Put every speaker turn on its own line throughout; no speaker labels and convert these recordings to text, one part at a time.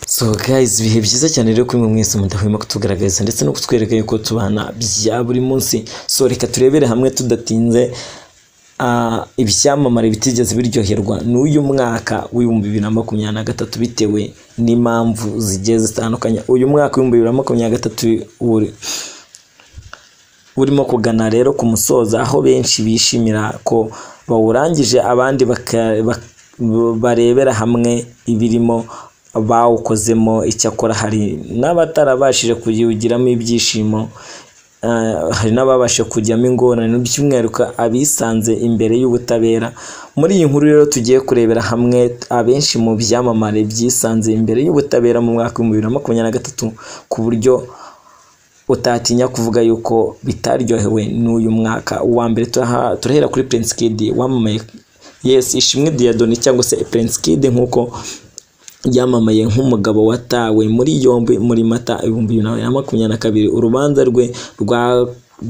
So guys, ibihe byiza cyane rero kuri mwe mwese mudahwema kutugaragariza ndetse no kutwereka yuko tubana bya buri munsi. So reka turebere hamwe tudatinze ah, ibyamamare bitigeze biryoherwa n'uyu mwaka w'ibihumbi bibiri na makumyabiri na gatatu bitewe n'impamvu zigiye zitandukanye. Uyu mwaka w'ibihumbi bibiri na makumyabiri na gatatu uri urimo kugana rero ku musozo aho benshi bishimira ko bawurangije abandi baka- bak- barebera hamwe ibirimo bawukozemo icyakora hari n'abatarabashije kuwugiramo ibyishimo eh, hari n'ababashije kujyamo ingorane by'umwihariko abisanze imbere y'ubutabera muri iyi nkuru rero tugiye kurebera hamwe abenshi mu byamamare byisanze imbere y'ubutabera mu mwaka w'ibihumbi bibiri na makumyabiri na gatatu ku buryo utatinya kuvuga yuko bitaryohewe n'uyu mwaka uwa mbere turaha- turahera kuri Prince Kid wamamaye yes ishimwe Diadoni cyangwa se Prince Kid nk'uko yamamaye nk'umugabo watawe muri yombi muri mata ibihumbi bibiri na makumyabiri na kabiri urubanza rwe rwa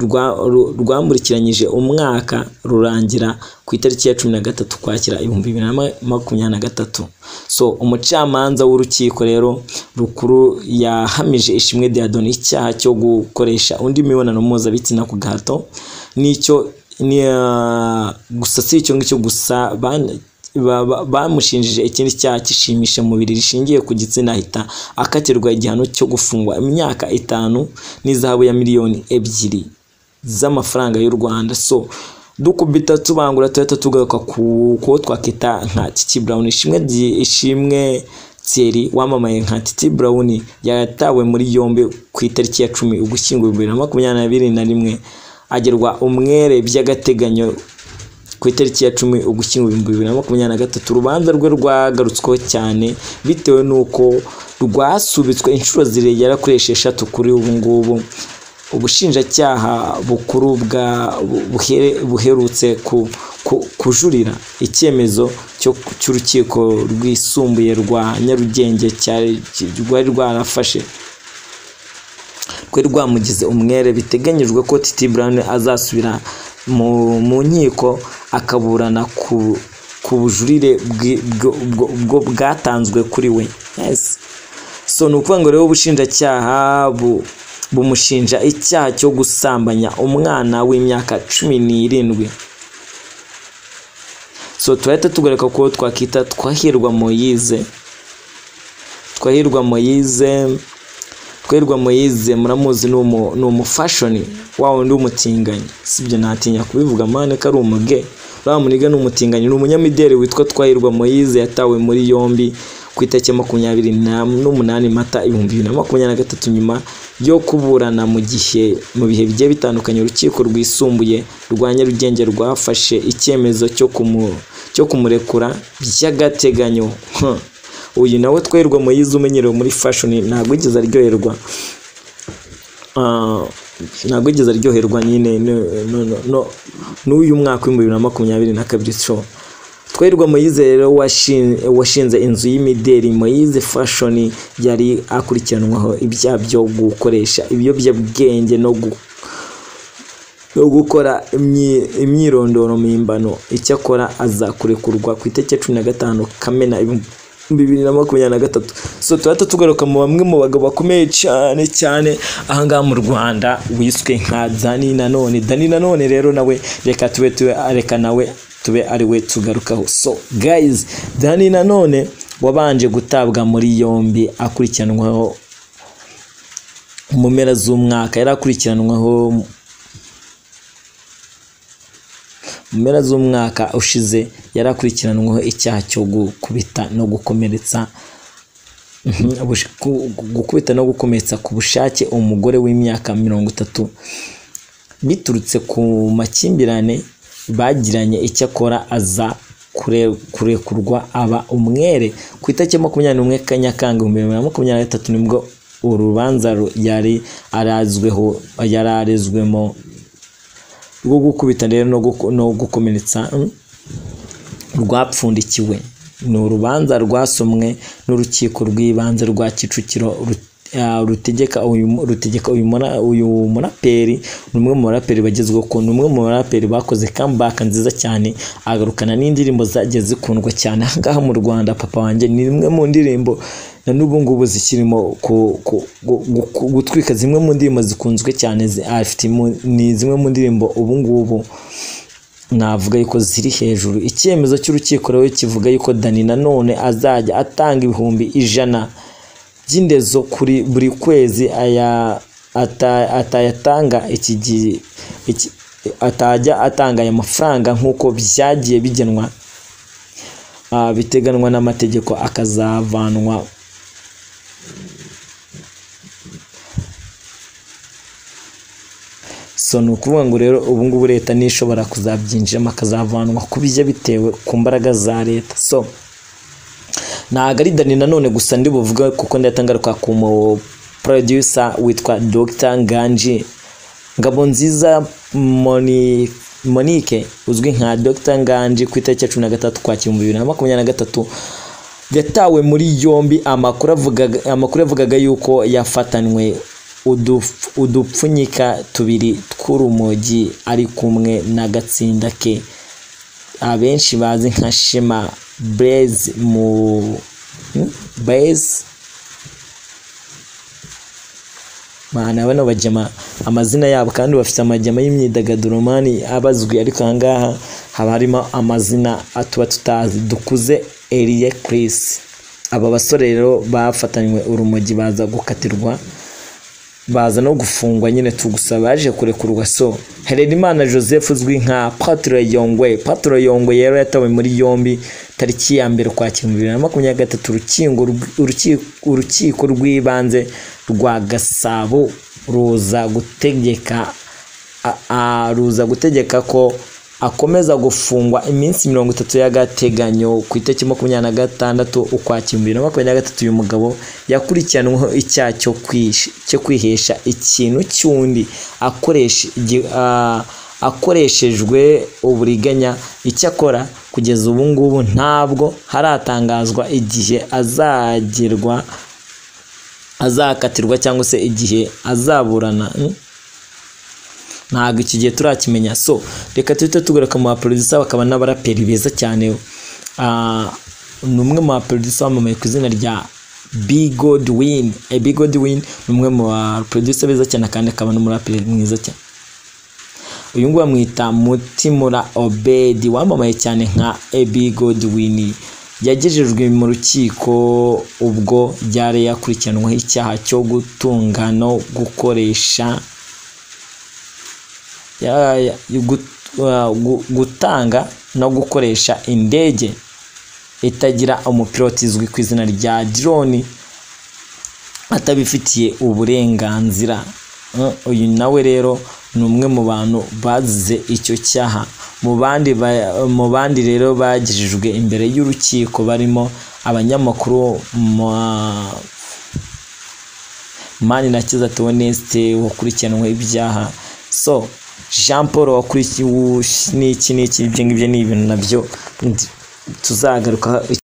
rwa- ru- rwamurikiranyije umwaka rurangira ku itariki ya cumi na gatatu kwakira ibihumbi bibiri na ma- makumyabiri na gatatu so umucamanza w'urukiko rero rukuru yahamije ishimwe Diadoni icyaha cyo gukoresha undi mibonano mpuzabitsina ku gahato n'icyo ni, ah, gusa si icyo ngicyo gusa ban- ba- ba- bamushinjije ikindi cyaha cy'ishimisha mubiri rishingiye ku gitsina ahita akatirwa igihano cyo gufungwa imyaka itanu n'izahabu ya miliyoni ebyiri z'amafaranga y'u Rwanda so dukubita tubangura tuhita tugaruka ku kuwo twakita nka Titi Brown ishimwe ry- ishimwe Thierry wamamaye nka Titi Brown yatawe muri yombi ku itariki ya cumi Ugushyingo bibiri na makumyabiri na biri na rimwe agerwa umwere by'agateganyo ku itariki ya cumi ugushyingo ibihumbi bibiri na makumyabiri na gatatu urubanza rwe rwagarutsweho cyane bitewe n'uko rwasubitswe inshuro zirengera kuri esheshatu kuri ubu ngubu ubushinjacyaha bukuru bwa buhere- buherutse ku- ku- kujurira icyemezo cyo- cy'urukiko rwisumbuye rwa nyarugenge cyari rwari rwarafashe rwari rwamugize umwere biteganyijwe ko Titi Brown azasubira mu, mu nkiko akaburana ku, ku bujurire bwi- bwo- bwo- bwo bwatanzwe kuri we yes. so ni ukuvuga ngo rero ubushinjacyaha bu, bumushinja icyaha cyo gusambanya umwana w'imyaka cumi n'irindwi so turahita tugaruka kuwo twakita twahirwa moyize twahirwa moyize Twirwa Moise muramuzi ni umu- ni umufashoni wa wundi w'umutinganyi sibyo natinya kubivuga mane ko ari umuge uriya muniga ni umutinganyi ni umunyamideli witwa Twahirwa Moise yatawe muri yombi ku itariki ya makumyabiri na- n'umunani mata ibihumbi bibiri na makumyabiri na gatatu nyuma yo kuburana mu gihe mu bihe bigiye bitandukanye urukiko rwisumbuye rwa Nyarugenge rwafashe icyemezo cyo kumu- cyo kumurekura by'agateganyo Huh. uyu nawe twerwa muyizi umenyerewe muri fashion ntabwo yigeze aryoherwa Ah, ntabwo yigeze aryoherwa nyine no- no- no- no- n'uyu mwaka w'ibihumbi bibiri na makumyabiri na kabiri so twerwa muyizi rero washin- washinze inzu y'imideli muyizi fashion yari akurikiranwaho ibyaha byo gukoresha ibiyobyabwenge no gu no gukora imyi- imyirondoro mpimbano icyakora aza kurekurwa ku itariki ya cumi na gatanu kamena ibihumbi bibiri na makumyabiri na gatatu so turahita tugaruka mu bamwe mu bagabo bakomeye cyane cyane ahangaha mu rwanda wiswe nka dani nanone dani nanone rero nawe reka tube tube reka nawe tube ari we tugarukaho so guys dani nanone wabanje gutabwa muri yombi akurikiranwaho mu mpera z'umwaka yari akurikiranwaho mu mpera z'umwaka ushize yari akurikiranweho icyaha cyo gukubita no gukomeretsa Mhm, ubush- ku- gukubita no gukomeretsa ku bushake umugore w'imyaka mirongo itatu biturutse ku makimbirane bagiranye icyakora aza kure- kurekurwa aba umwere ku itariki ya makumyabiri n'umwe kanyakanga ibihumbi bibiri na makumyabiri na gatatu nibwo urubanza ru- yari arazweho yari arezwemo rwo gukubita rero no guko- no gukomeretsa mm, rwapfundikiwe ni urubanza rwasomwe n'urukiko rw'ibanze rwa kicukiro ru- ah, rutegeka uyu mu- rutegeka uyu mura- uyu muraperi ni umwe mu baraperi bagezweho ko ni umwe mu baraperi bakoze comeback nziza cyane agarukana n'indirimbo zagiye zikundwa cyane aha ngaha mu rwanda papa wanjye ni imwe mu ndirimbo na n'ubu ngubu zikirimo ku- ku- gu- gu- gutwika zimwe mu ndirimbo zikunzwe cyane zi- afite imu- ni zimwe mu ndirimbo ubu ngubu navuga yuko ziri hejuru icyemezo cy'urukiko rero kivuga yuko dani nanone azajya atanga ibihumbi ijana by'indezo kuri buri kwezi aya ata- atayatanga iki gi- iki- atajya atanga aya mafaranga nk'uko byagiye bigenwa ah, biteganwa n'amategeko akazavanwa so ni ukuvuga ngo rero ubu ngubu leta niyo ishobora kuzabyinjiramo akazavanwa ku bijya bitewe ku mbaraga za leta so ntabwo ari dani nanone gusa ndi buvuga kuko ndatangaruka ku mu producer witwa Dr nganji ngabo nziza Moni- monique uzwi nka Dr nganji ku itariki ya cumi na gatatu kwakira mu bibiri na makumyabiri na gatatu yatawe muri yombi amakuru avugaga, amakuru avugaga yuko yafatanywe uduf- udupfunyika tubiri tw'urumogi ari kumwe n'agatsinda ke abenshi bazi nka shema blaze mu hmm? blaze Mana, bano bajyama amazina yabo kandi bafite amajyama y'imyidagaduro mani abazwi ariko ahangaha haba harimo amazina tuba tutazi dukuze eriye kirisi aba basore rero bafatanywe urumogi baza gukatirwa baza no gufungwa nyine tugusa baje kurekurwa so Herenimana Joseph uzwi nka Patre Yongwe Patre Yongwe yari yatawe muri yombi tariki ya mbere ukwakira mu bibiri na makumyabiri na gatatu urukingo rw- uruki- urukiko rw'ibanze rwa Gasabo ruza gutegeka a- a- ruza gutegeka ko akomeza gufungwa iminsi mirongo itatu y'agateganyo ku itariki makumyabiri na gatandatu ukwakira bibiri na makumyabiri na gatatu uyu mugabo yakurikiranweho icyaha cyo kwish- cyo kwihesha ikintu cy'undi akoresha igi- ah, akoreshejwe uburiganya icyakora kugeza ubu ngubu ntabwo haratangazwa igihe azagerwa azakatirwa cyangwa se igihe azaburana Mm? ntabwo iki gihe turakimenya so reka tuhite tugaruka mu baproducer bakaba n'abaraperi beza cyane Ah, ni umwe mu baproducer wamamaye ku izina rya Big God Win Eh, Big God Win ni umwe mu baproducer beza cyane kandi akaba n'umuraperi mwiza cyane uyu nguyu bamwita mutimura obedi wamamaye cyane nka ebi godwin yagejejwe mu rukiko ubwo yari yakurikiranweho icyaha cyo gutunga no gukoresha ya- ya- gut- uh, gu- gutanga no gukoresha indege itagira umupiloti izwi ku izina rya drone atabifitiye uburenganzira Mm, uyu nawe rero ni umwe mu bantu bazize icyo cyaha mu bandi ba- mu bandi rero bagejejwe imbere y'urukiko barimo abanyamakuru ma- mani na kiza tewonesite wakurikiranwe ibyaha so jean paul wakurikiwe n'iki n'iki ibyo ngibyo ni ibintu nabyo ndi- tuzagaruka